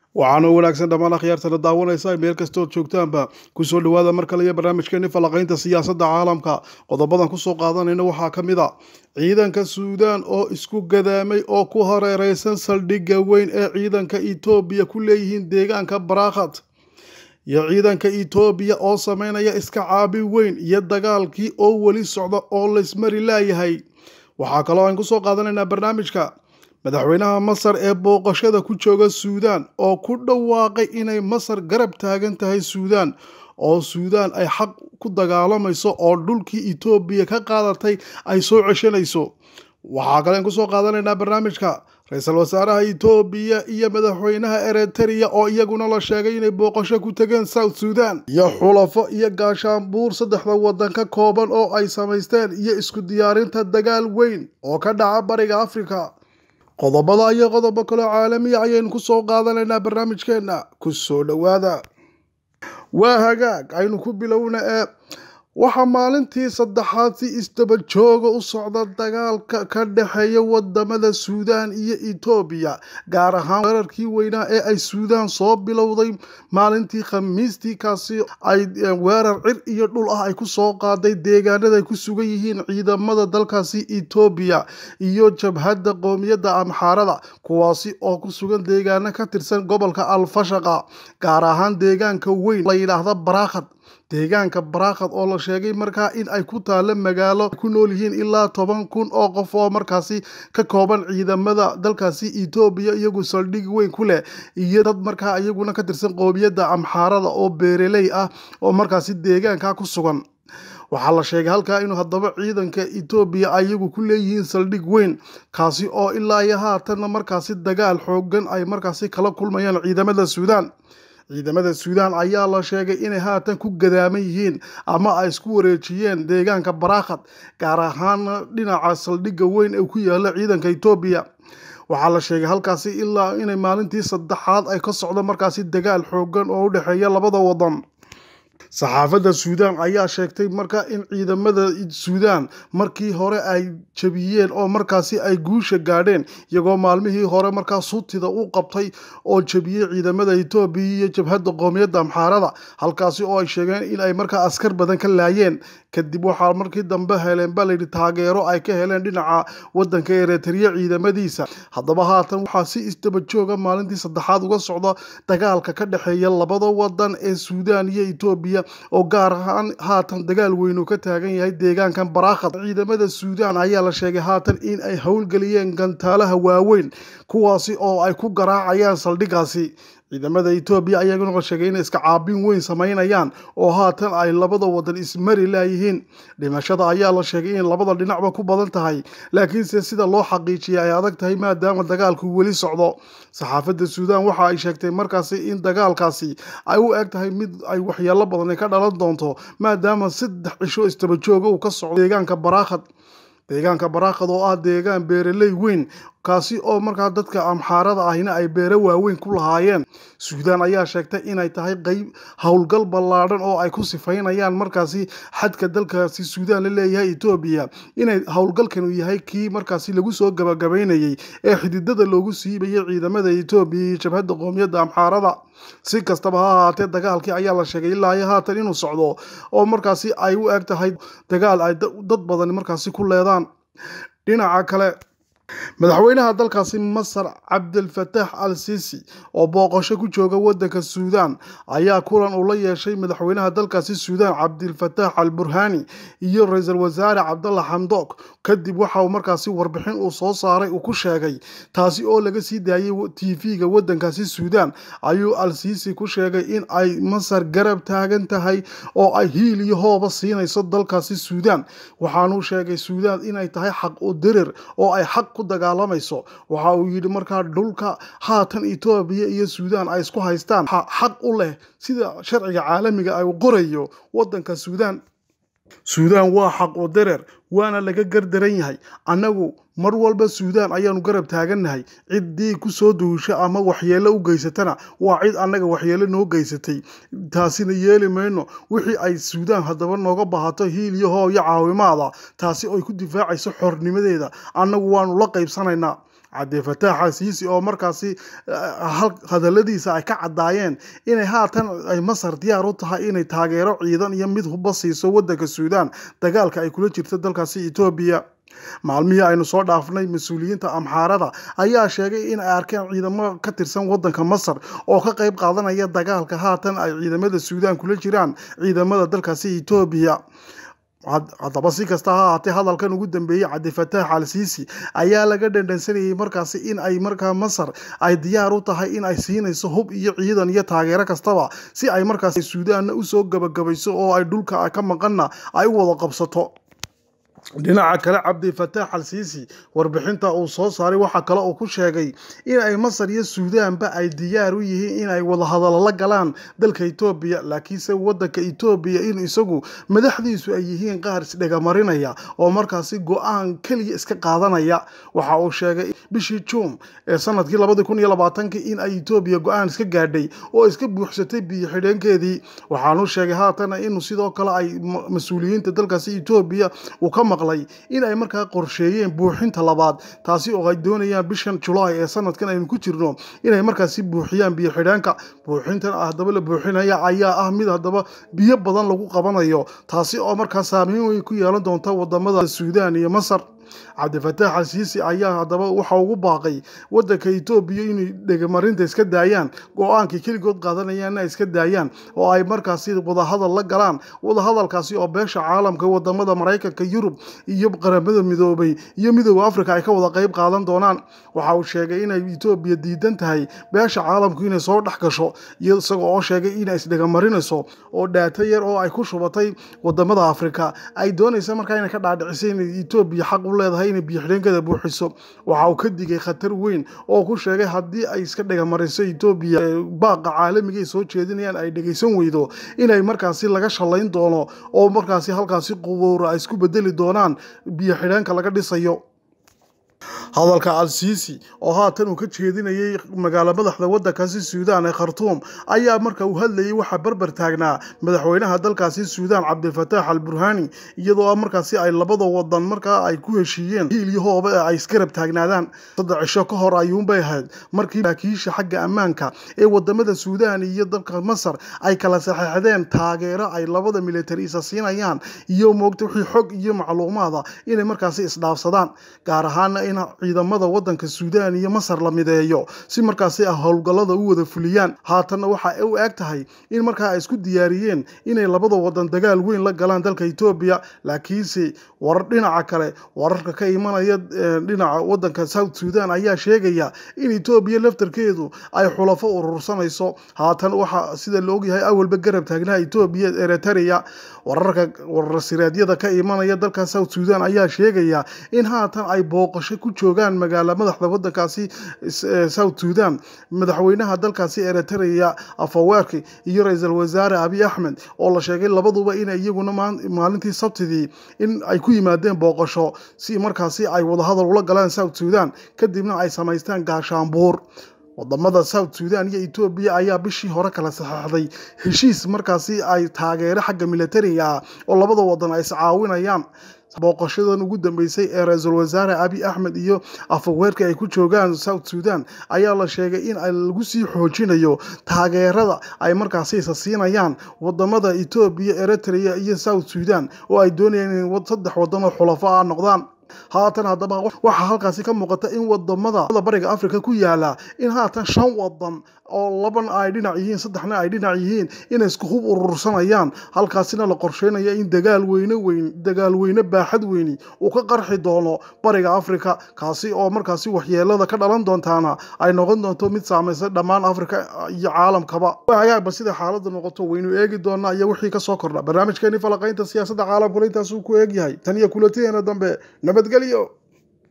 waxaana wanaagsan dhammaan akhyaartana daawanaysa meel kastood joogtaanba kusoo dhawaada mar kale iyo barnaamijkeeni falanqaynta siyaasadda caalamka qodobadan kusoo qaadanayna waxaa ka mid a ciidanka suudaan oo isku gadaamay oo ku hareereysan saldhigga weyn ee ciidanka etoobiya ku leeyihiin deegaanka barakhat iyo ciidanka etoobiya oo sameynaya iska caabi weyn iyo dagaalkii oo weli socda oo laysmari laayahay waxaa kaloo aan kusoo qaadanaynaa barnaamijka madaxweynaha masar ee booqashada ku jooga suudaan oo ku dhawaaqay inay masar garab taagan tahay suudaan oo suudaan ay xaq ku dagaalamayso oo dhulkii etoobiya ka qaadatay ay soo ceshanayso waxaa kale aan kusoo qaadanaynaa barnaamijka ra-iisul wasaaraha etoobiya iyo madaxweynaha eritrea oo iyaguna la sheegay inay booqasho ku tegeen south suudan iyo xulafo iyo gaashaanbuur saddexda waddan ka kooban oo ay samaysteen iyo isku diyaarinta dagaal weyn oo ka dhaca bariga afrika qodobada iyo qodobo kaloo caalamiya ayaynu kusoo qaadanaynaa barnaamijkeenna kusoo dhowaada waa hagaag aynu ku bilowna ee waxaa maalintii saddexaad si isdaba jooga u socda dagaalka ka dhexeeya wadamada suudaan iyo etoobiya gaar ahaan weerarkii weynaa ee ay suudaan soo bilowday maalintii khamiistii kaasi ay weerar cir iyo dhul ah ay ku soo qaaday deegaanada ay ku sugan yihiin ciidamada dalkaasi etoobiya iyo jabhadda qoomiyadda amxaarada kuwaasi oo ku sugan deegaano ka tirsan gobolka alfashaqa gaar ahaan deegaanka weyn la yidhaahda barakhat deegaanka barakhat oo la sheegay markaa in ay ku taalo magaalo ku nool yihiin ilaa toban kun oo qof oo markaasi ka kooban ciidamada dalkaasi etoobiya iyagu saldhig weyn ku leh iyo dad markaa iyaguna ka tirsan qoomiyadda amxaarada oo beereley ah oo markaasi deegaanka ku sugan waxaa la sheegay halkaa inuu haddaba ciidanka etoobiya ayagu ku leeyihiin saldhig weyn kaasi oo ilaa iyo haatanna markaasi dagaal xoogan ay markaasi kala kulmayaan ciidamada suudaan ciidamada suudaan ayaa la sheegay inay haatan ku gadaaman yihiin ama ay isku wareejiyeen deegaanka barakhat gaar ahaana dhinaca saldhigga weyn ee ku yaala ciidanka etoobiya waxaa la sheegay halkaasi ilaa inay maalintii saddexaad ay ka socdo markaasi dagaal xoogan oo u dhexeeya labada wadan saxaafadda suudaan ayaa sheegtay marka in ciidamada suudaan markii hore ay jabiyeen oo markaasi ay guusha gaadheen iyagoo maalmihii hore markaa sutida u qabtay oo jabiyey ciidamada etoobiya iyo jabhadda qoomiyadda amxaarada halkaasi oo ay sheegeen in ay markaa askar badan ka laayeen kadib waxaa markii dambe heleen baa layidhi taageero ay ka heleen dhinaca wadanka eritrea ciidamadiisa haddaba haatan waxaa si isdaba jooga maalintii saddexaad uga socda dagaalka ka dhexeeya labada wadan ee suudaan iyo etoobiya oo gaar ahaan haatan dagaal weyn uu ka taagan yahay deegaankan barakhat ciidamada suudaan ayaa la sheegay haatan in ay howlgeliyeen gantaalaha waaweyn kuwaasi oo ay ku garaacayaan saldhigaasi ciidamada etoobiya ayaguna la sheegay inay iska caabin weyn samaynayaan oo haatan ay labada wadan ismari laayihiin dhimashada ayaa la sheegay in labada dhinacba ku badan tahay laakiinse sida loo xaqiijiyay ay adag tahay maadaama dagaalku weli socdo saxaafadda suudaan waxa ay sheegtay markaasi in dagaalkaasi ay u eg tahay mid ay waxyeelo badan ka dhalan doonto maadaama saddex cisho istaba jooga uu ka socdo deegaanka barakhat deegaanka barakhat oo ah deegaan beereley weyn kaasi oo markaa dadka amxaarada ahina ay beere waaweyn ku lahaayeen suudaan ayaa sheegtay inay tahay qeyb howlgal ballaadhan oo ay ku sifaynayaan markaasi xadka dalkaasi suudaan la leeyahay etoobiya inay howlgalkanu yahay kii markaasi lagu soo gabagabaynayay ee xididada loogu siibayay ciidamada etoobiya iyo jabhadda qoomiyadda amxaarada si kastaba ha ahaatee dagaalkii ayaa la sheegay ilaa iyo haatan inuu socdo oo markaasi ay u eg tahay dagaal ay dad badan markaasi ku leedaan dhinaca kale madaxweynaha dalkaasi masar cabdilfataax al sisi oo booqasho ku jooga wadanka suudaan ayaa kulan uu la yeeshay madaxweynaha dalkaasi suudaan cabdilfataax al burhani iyo ra-iisul wasaare cabdalla xamdook kadib waxa uu markaasi warbixin uu soo saaray uu ku sheegay taasi oo laga sii daayay tv-ga wadankaasi suudaan ayuu al sisi ku sheegay in ay masar garab taagan tahay oo ay hiil iyo hooba siinayso dalkaasi suudaan waxaanuu sheegay suudaan inay tahay xaq u dirir oo ay xaq ku dagaalamayso waxa uu yidhi markaa dhulka haatan etoobiya iyo suudaan ay isku haystaan xaq u leh sida sharciga caalamiga ay qorayo wadanka suudaan suudaan waa xaq u dirir waana laga gardaran yahay annagu mar walba suudaan ayaanu garab taagannahay ciddii kusoo duusha ama waxyeello u geysatana waa cid annaga waxyeello noo geysatay taasina yeeli mayno wixii ay suudaan haddaba nooga bahato hiil iyo hooyo caawimaada taasi oy ku difaacayso xornimadeeda annagu waanu la qaybsanaynaa cabdifataax xasiisi oo markaasi hadaladiisa ay ka caddaayeen inay haatan ay masar diyaar u tahay inay taageero ciidan iyo mid huba siiso wadanka suudaan dagaalka ay kula jirto dalkaasi etoobiya maalmihii aynu soo dhaafnay mas-uuliyiinta amxaarada ayaa sheegay in ay arkeen ciidamo ka tirsan wadanka masar oo ka qayb qaadanaya dagaalka haatan ay ciidamada suudaan kula jiraan ciidamada dalkaasi etoobiya haddaba si kasta ha ahaatee hadalkan ugu dambeeyey cabdifataax al siisi ayaa laga dhandhansanayay markaasi in ay markaa masar ay diyaar u tahay in ay siinayso hub iyo ciidan iyo taageero kastaba si ay markaasi suudaanna usoo gabagabayso oo ay dhulka ka maqanna ay u wada qabsato dhinaca kale cabdifataax al siisi warbixinta uu soo saaray waxaa kale uu ku sheegay in ay masar iyo suudaanba ay diyaar u yihiin in ay wadahadalo la galaan dalka etoobiya laakiinse wadanka etoobiya in isagu madaxdiisu ay yihiin qaar isdhegamarinaya oo markaasi go-aan keliya iska qaadanaya waxa uu sheegay bishii juun ee sanadkii labadi kun iyo labaatankii in ay etoobiya go-aan iska gaadhay oo iska buuxsatay biyo xidheenkeedii waxaanu sheegay haatana inuu sidoo kale ay mas-uuliyiinta dalkaasi etoobiya uu ka maqlay in ay markaa qorsheeyeen buuxinta labaad taasi oo ay doonayaan bishan julaay ee sanadkan aynu ku jirno inay markaasi buuxiyaan biyo xidheenka buuxintan haddaba la buuxinaya ayaa ah mid haddaba biyo badan lagu qabanayo taasi oo markaa saameyn weyn ku yeelan doonta wadamada suudaan iyo masar cabdifataax al siisi ayaa haddaba waxa ugu baaqay wadanka etoobiya inay dhegamarinta iska daayaan go-aankii keligood qaadanayaanna iska daayaan oo ay markaasi wadahadal la galaan wadahadalkaasi oo beesha caalamka wadamada maraykanka yurub iyo qaramada midoobay iyo midooda africa ay ka wada qeyb qaadan doonaan waxa uu sheegay inay etoobiya diidan tahay beesha caalamku inay soo dhex gasho iyo isagoo oo sheegay inay isdhegamarinayso oo dhaato yar oo ay ku shubatay wadamada africa ay doonaysa markaa inay ka dhaadhicisay inay etoobiya xaq u leedahay inay biyoxidheenkeeda buuxiso waxa uu ka digay khatar weyn oo ku sheegay haddii ay iska dhegamariso etoobiya baaqa caalamiga ay soo jeedinayaan ay dhegaysan weydo inay markaasi laga shalayn doono oo markaasi halkaasi qubuura ay isku bedeli doonaan biyoxidheenka laga dhisayo hadalka al siisi oo haatan uu ka jeedinayay magaalo madaxda wadankaasi suudaan ee khartuum ayaa marka uu hadlayay waxaa barbar taagnaa madaxweynaha dalkaasi suudaan cabdifataax al burhani iyadoo markaasi ay labada wadan markaa ay ku heshiiyeen hiil iyo hooba ee ay iskarab taagnaadaan saddex cisho ka hor ayuunbay ahayd markii saraakiisha xagga ammaanka ee wadamada suudaan iyo dalka masar ay kala saxeexdeen taageero ay labada militari isa siinayaan iyo moogta wixii xog iyo macluumaada inay markaasi isdhaafsadaan gaar ahaana in ciidamada wadanka suudaan iyo masar la mideeyo si markaasi ah howlgallada u wada fuliyaan haatanna waxa u eg tahay in markaa ay isku diyaariyeen inay labada wadan dagaal weyn la galaan dalka etoobiya laakiinse warar dhinaca kale wararka ka imanaya dhinaca wadanka south sudan ayaa sheegaya in etoobiya laftarkeedu ay xulafo urursanayso haatan waxa sida la ogyahay awalba garab taagnaha etoobiya eritrea wararka wararsireedyada ka imanaya dalka south sudan ayaa sheegaya in haatan ay booqasho ku joogaan magaala madaxda wadankaasi south sudan madaxweynaha dalkaasi eritrea afaweerki iyo ra-iisul wasaare abiy axmed oo la sheegay labaduba in iyaguna maalintii sabtidii in ay ku yimaadeen booqasho si markaasi ay wadahadal ula galaan south sudan kadibna ay samaystaan gaashaanbuur wadamada south sudan iyo etoobiya ayaa bishii hore kala saxeixday heshiis markaasi ay taageero xagga militariga ah oo labada wadan ay iscaawinayaan booqashadan ugu dambeysay ee ra-iisul wasaare abiy axmed iyo afaweerka ay ku joogaan south sudan ayaa la sheegay in lagu sii xoojinayo taageerada ay markaasi isa siinayaan wadamada etoobiya eritrea iyo south sudan oo ay doonayaan in saddex wadan oo xulafo ah noqdaan haatan haddaba waxaa halkaasi ka muuqata in wadamada bariga africa ku yaala in haatan shan wadan oo laban ay dhinac yihiin saddexna ay dhinac yihiin inay isku hub urursanayaan halkaasina la qorsheynaya in dagaal weyne weyn dagaal weyne baaxad weyni uu ka qarxi doono bariga africa kaasi oo markaasi waxyeelada ka dhalan doontaana ay noqon doonto mid saamaysa dhammaan africa iyo caalamkaba hagaagba sida xaalada noqoto waynu eegi doonaa iyo wixii kasoo kordha barnaamijkeeni falaqaynta siyaasadda caalamkuna intaasuu ku eegyahay tan iyo kulantideena dambe nabadgelyo